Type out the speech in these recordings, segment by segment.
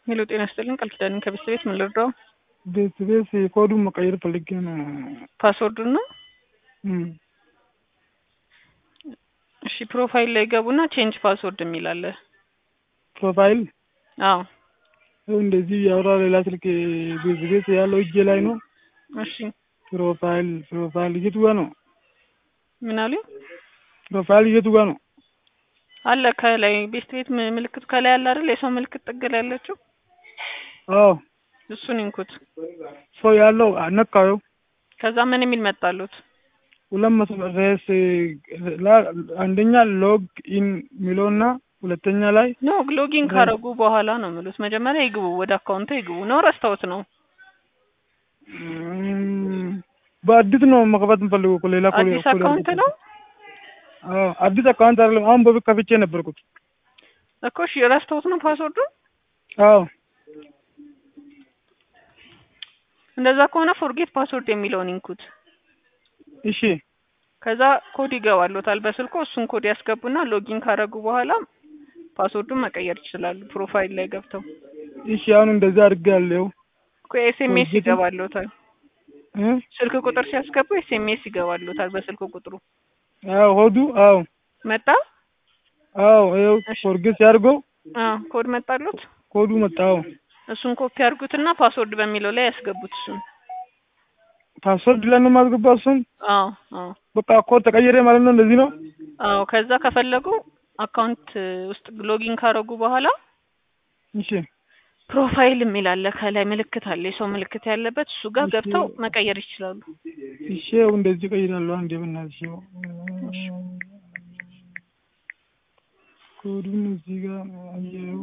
ሄሎ ጤና ይስጥልኝ ቃል ኪዳን ከቤት ቤት ምን ልርዳው? ቤት ቤት ኮዱን መቀየር ፈልጌ ነው። ፓስወርዱን ነው። እም፣ እሺ ፕሮፋይል ላይ ገቡና ቼንጅ ፓስወርድ የሚል አለ። ፕሮፋይል አዎ ይኸው እንደዚህ ያወራ ሌላ ስልክ ቤት ቤት ያለው እጄ ላይ ነው። እሺ ፕሮፋይል ፕሮፋይል የቱ ጋ ነው? ምን አሉኝ? ፕሮፋይል የቱ ጋ ነው? አለ ከላይ ቤት ቤት ም- ምልክቱ ከላይ አለ አይደል? የሰው ምልክት ጥግ ላይ ያለችው አዎ እሱን ይንኩት። ሰው ያለው ነካው። ከዛ ምን የሚል መጣሉት? ሁለት መቶ ሬስ አንደኛ ሎግ ኢን የሚለውና ሁለተኛ ላይ ኖ ሎጊን ካረጉ በኋላ ነው የሚሉት። መጀመሪያ ይግቡ፣ ወደ አካውንቱ ይግቡ። ነው ረስተውት ነው? እም፣ በአዲስ ነው መክፈት የምፈልገው እኮ ሌላ እኮ- አዲስ እኮ አካውንት ነው አዎ አዲስ አካውንት አይደለም። አሁን በፊት ከፍቼ ነበርኩት። እኮ እሺ፣ ረስተውት ነው ፓስወርዱ። አዎ እንደዛ ከሆነ ፎርጌት ፓስወርድ የሚለውን ይንኩት። እሺ ከዛ ኮድ ይገባሎታል በስልኮ። እሱን ኮድ ያስገቡና ሎጊን ካረጉ በኋላ ፓስወርዱን መቀየር ይችላሉ። ፕሮፋይል ላይ ገብተው እሺ አሁን እንደዛ አድርጌያለሁ። እኮ ኤስኤምኤስ ፎርጌት- ይገባሎታል። እ? ስልክ ቁጥር ሲያስገቡ ኤስኤምኤስ ይገባሎታል በስልክ ቁጥሩ። አዎ ሆዱ አዎ መጣ? አዎ ይኸው እሺ። ፎርጌት ሲያድርገው አዎ ኮድ መጣሉት። ኮዱ መጣው። እሱን ኮፒ አድርጉትና ፓስወርድ በሚለው ላይ ያስገቡት እሱን። ፓስወርድ ላይ ነው የማስገባው እሱን። አዎ አዎ በቃ ኮድ ተቀየረ ማለት ነው። እንደዚህ ነው። አዎ ከዛ ከፈለጉ አካውንት ውስጥ ሎጊን ካረጉ በኋላ እሺ ፕሮፋይል የሚል አለ ከላይ ምልክት አለ የሰው ምልክት ያለበት እሱ ጋር እሺ። ገብተው መቀየር ይችላሉ። እሺ ይኸው እንደዚህ ቀይራለሁ። አንዴ በእናትሽ ይኸው ኮዱን እዚህ ጋር አየው።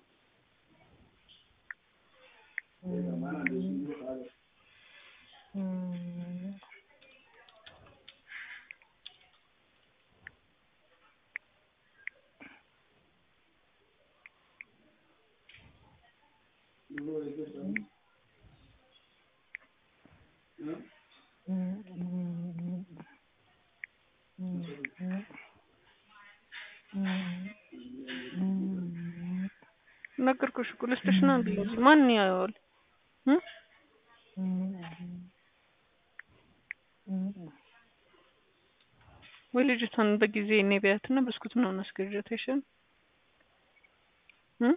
ነገርኩሽ እኮ ልስጥሽ ነው ብዬሽ ማን ያየዋል? እ? ወይ ልጅቷን በጊዜ እኔ ቢያትና ብስኩት ምናምን አስገዣት አይሻልም? እ?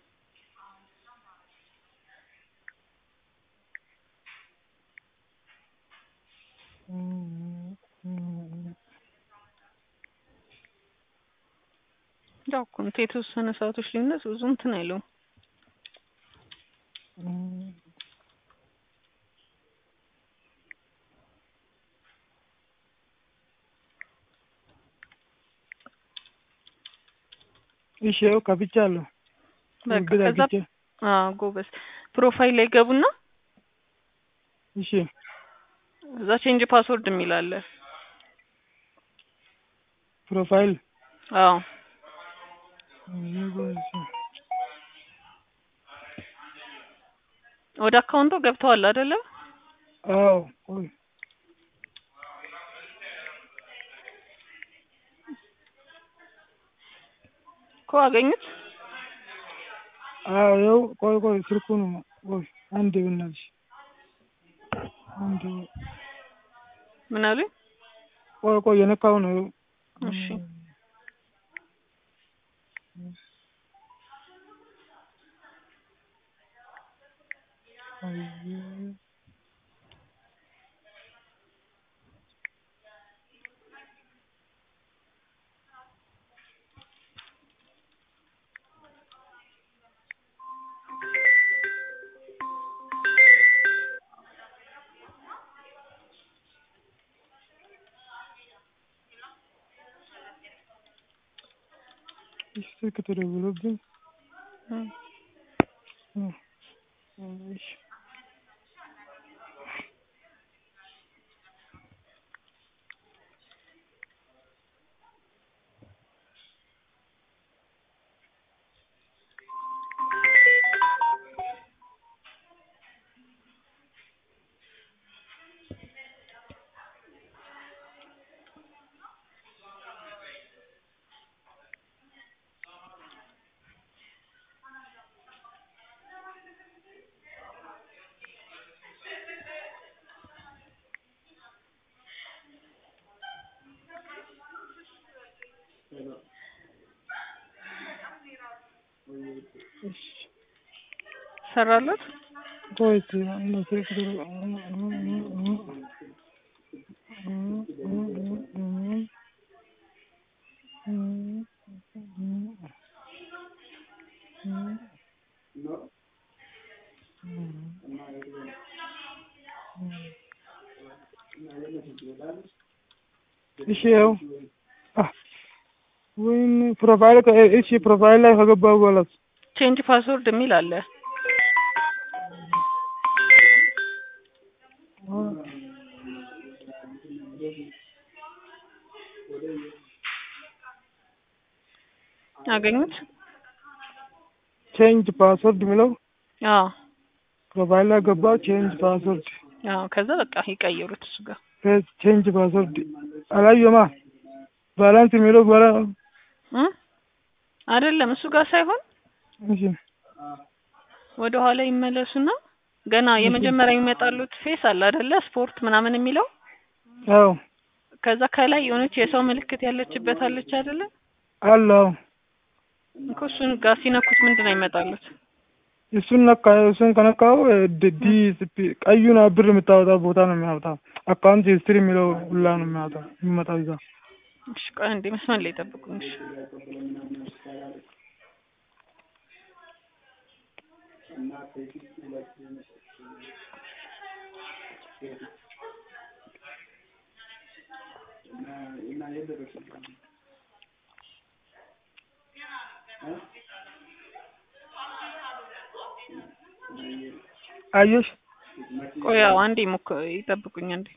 ያው እኮ እንትን የተወሰነ ሰዓቶች ልዩነት ብዙ እንትን አይለውም። እሺ ይኸው ከፍቻለሁ። በቃ እርግጥ ከዛ አግኝቼ አዎ ጎበዝ ፕሮፋይል ላይ ገቡና እሺ እዛ ቼንጅ ፓስወርድ የሚል አለ። ፕሮፋይል አዎ ወደ አካውንቱ ገብተዋል አይደለ? አዎ ቆይ እኮ አገኙት። አዎ ይኸው ቆይ ቆይ ስልኩ ነው። ቆይ አንዴ በእናትሽ አንዴ ምን አሉኝ? ቆይ ቆይ የነካው ነው። ይኸው እሺ እሺ ስልክ ተደውሎብኝ እ። እ፣ እሺ ሰራለት ቆይ እስኪ አንድ ስልክ ጥሩ እሺ ያው ወይም ፕሮፋይል እሺ ፕሮፋይል ላይ ከገባሁ በኋላ ቼንጅ ፓስወርድ የሚል አለ። አገኙት? ቼንጅ ፓስወርድ የሚለው አዎ ፕሮፋይል ላይ ገባሁ። ቼንጅ ፓስወርድ አዎ። ከዛ በቃ ይቀይሩት እሱ ጋር ቼንጅ ፓስወርድ አላየማ ባላንስ የሚለው በኋላ እ አይደለም እሱ ጋር ሳይሆን እሺ ወደ ኋላ ይመለሱና ገና የመጀመሪያ የሚመጣሉት ፌስ አለ አይደለ? ስፖርት ምናምን የሚለው አዎ ከዛ ከላይ የሆነች የሰው ምልክት ያለችበት አለች አይደለ? አለው እኮ እሱን ጋር ሲነኩት ምንድን ነው ይመጣሉት? እሱን ነካ እሱን ከነካው ዲ ቀዩን ብር የምታወጣው ቦታ ነው የሚያወጣው። አካውንት ሂስትሪ የሚለው ሁላ ነው የሚያወጣው የሚመጣው ይዛ እሺ ቆይ አንዴ መስመር ላይ ጠብቁኝ። እሺ አየሽ ቆይ ያው አንዴ ሞክ ይጠብቁኝ አንዴ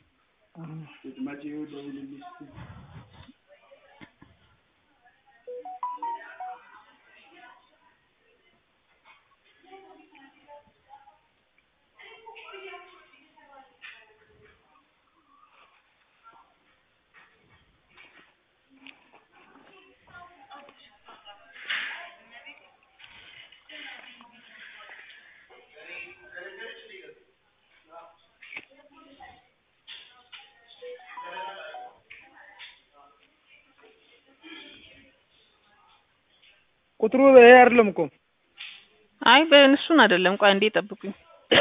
ቁጥሩ ይሄ አይደለም እኮ አይ በእሱን አይደለም። ቆይ አንዴ ጠብቁኝ።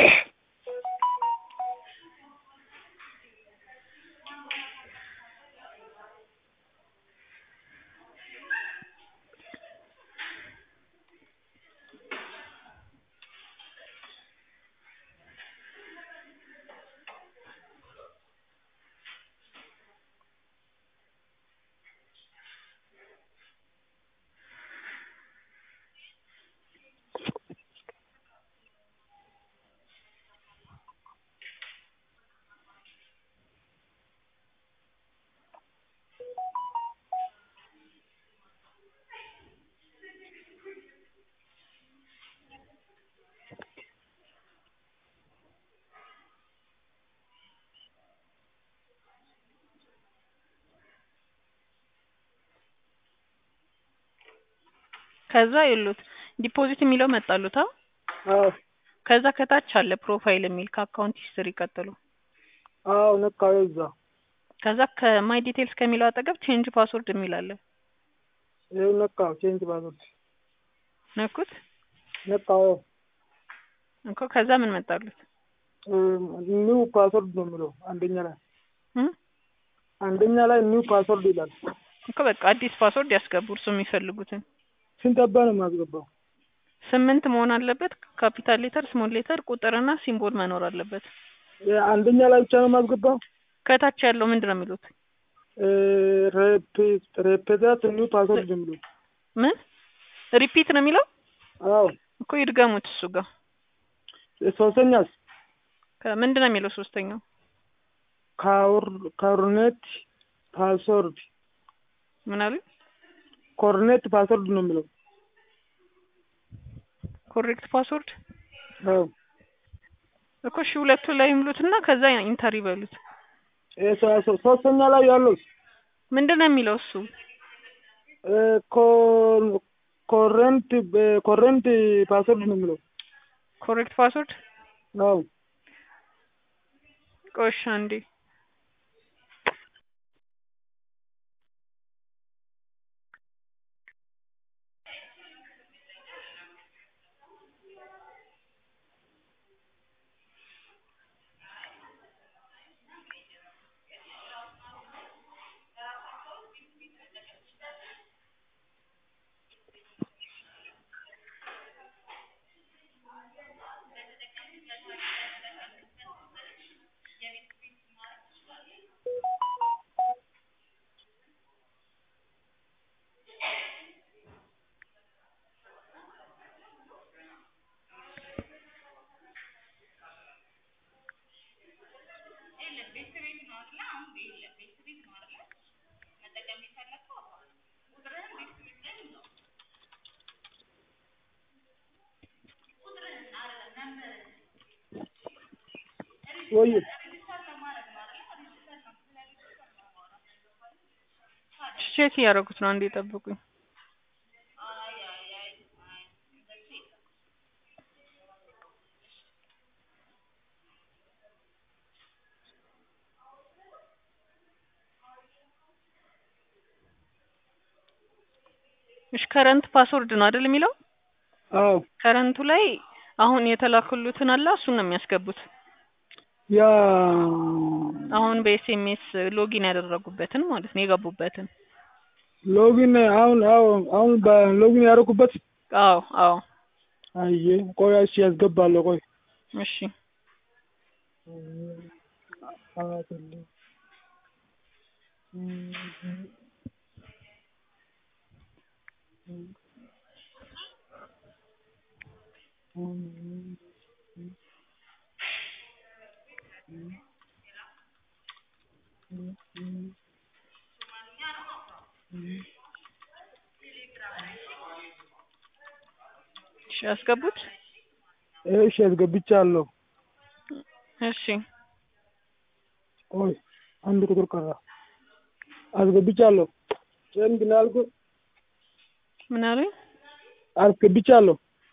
ከዛ የሉት ዲፖዚት የሚለው መጣሉት። አዎ ከዛ ከታች አለ ፕሮፋይል የሚል ከአካውንት ሂስትሪ ቀጥሎ። አዎ ነካው እዛ ከዛ ከማይ ዲቴልስ ከሚለው አጠገብ ቼንጅ ፓስወርድ የሚል አለ። ይኸው ነካው ቼንጅ ፓስወርድ ነኩት ነካው እኮ ከዛ ምን መጣሉት? ኒው ፓስወርድ ነው የሚለው አንደኛ ላይ እ አንደኛ ላይ ኒው ፓስወርድ ይላል። እኮ በቃ አዲስ ፓስወርድ ያስገቡ እርሱ የሚፈልጉትን። ስንት አባ ነው የማስገባው? ስምንት መሆን አለበት። ካፒታል ሌተር፣ ስሞል ሌተር፣ ቁጥርና ሲምቦል መኖር አለበት። አንደኛ ላይ ብቻ ነው የማስገባው? ከታች ያለው ምንድን ነው የሚሉት? ሬፔታት ኒው ፓስወርድ የሚለው ምን ሪፒት ነው የሚለው? አዎ እኮ ይድገሙት እሱ ጋር ሶስተኛስ ከምንድን ነው የሚለው ሶስተኛው? ኮርኔት ፓስወርድ ምን አሉ? ኮርኔት ፓስወርድ ነው የሚለው። ኮሬክት ፓስወርድ አዎ እኮ እሺ፣ ሁለቱ ላይ ይምሉትና ከዛ ኢንተር ይበሉት። ሶስተኛ ላይ ያለው ምንድን ነው የሚለው እሱ? ኮረንት ኮረንት ፓስወርድ ነው የሚለው። ኮሬክት ፓስወርድ አዎ ቆይ እሺ አንዴ ወይ ቼክ እያደረጉት ነው። አንዴ ጠብቁኝ። እሺ ከረንት ፓስወርድ ነው አይደል የሚለው? አዎ ከረንቱ ላይ አሁን የተላኩሉትን አለ እሱን ነው የሚያስገቡት። ያ አሁን በኤስኤምኤስ ሎጊን ያደረጉበትን ማለት ነው የገቡበትን። ሎጊን አሁን አዎ አሁን በሎጊን ያደረኩበት አዎ አዎ አየ ቆይ እሺ ያስገባለሁ ቆይ እሺ እሺ ያስገቡት። እሺ ያስገብቻለሁ። እሺ ቆይ አንድ ቁጥር ቀረ። አስገብቻለሁ። ቼንጅ ነው ያልኩት። ምን አሉኝ? አስገብቻለሁ።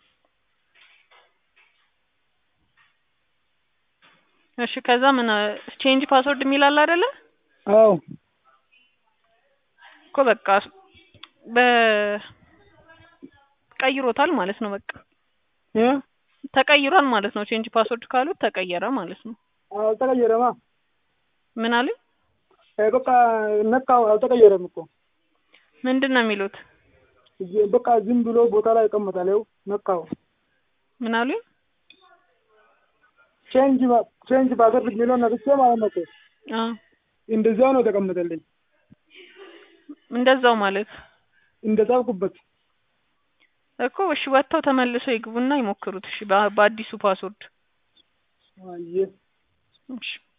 እሺ ከዛ ምን ቼንጅ ፓስወርድ የሚል አለ አይደለ? አዎ እኮ በቃ በ ቀይሮታል ማለት ነው። በቃ እ ተቀይሯል ማለት ነው። ቼንጅ ፓስወርድ ካሉት ተቀየረ ማለት ነው። አልተቀየረማ። ምን አሉኝ? በቃ ነካው፣ አልተቀየረም እኮ ምንድን ነው የሚሉት? በቃ ዝም ብሎ ቦታ ላይ ይቀመጣል። ይኸው ነካው። ምን አሉኝ? ቼንጅ ቼንጅ ፓስወርድ የሚለውን ነክቼ ማለት ነው እኮ አዎ እንደዚያው ነው የተቀመጠልኝ። እንደዛው ማለት እንደጻፍኩበት እኮ እሺ፣ ወጥተው ተመልሰው ይግቡና ይሞክሩት። እሺ በ- በአዲሱ ፓስወርድ አየ እሺ